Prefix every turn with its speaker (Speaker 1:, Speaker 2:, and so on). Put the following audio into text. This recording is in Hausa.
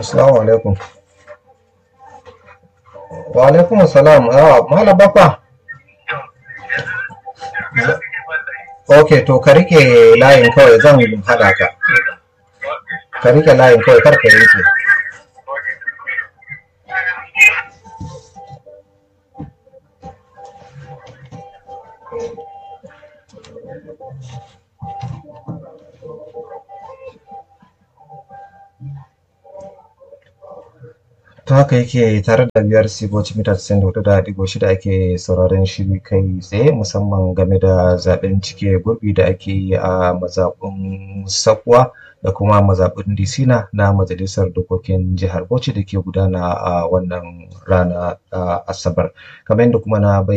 Speaker 1: Assalamu alaikum. Wa alaikum assalam. Ah, Malam Baffa. Ok, to ka rike layin kawai zan haɗa ka. Ka rike layin kawai kar ka yanke. ta haka yake tare da biyar siboci mita 94.6 ake sauraron shiri kai tsaye musamman game da zaben cike gurbi da ake yi a mazaɓin sakuwa da kuma mazaɓin disina na majalisar dokokin jihar bauchi da ke gudana a wannan rana asabar kamar yadda kuma na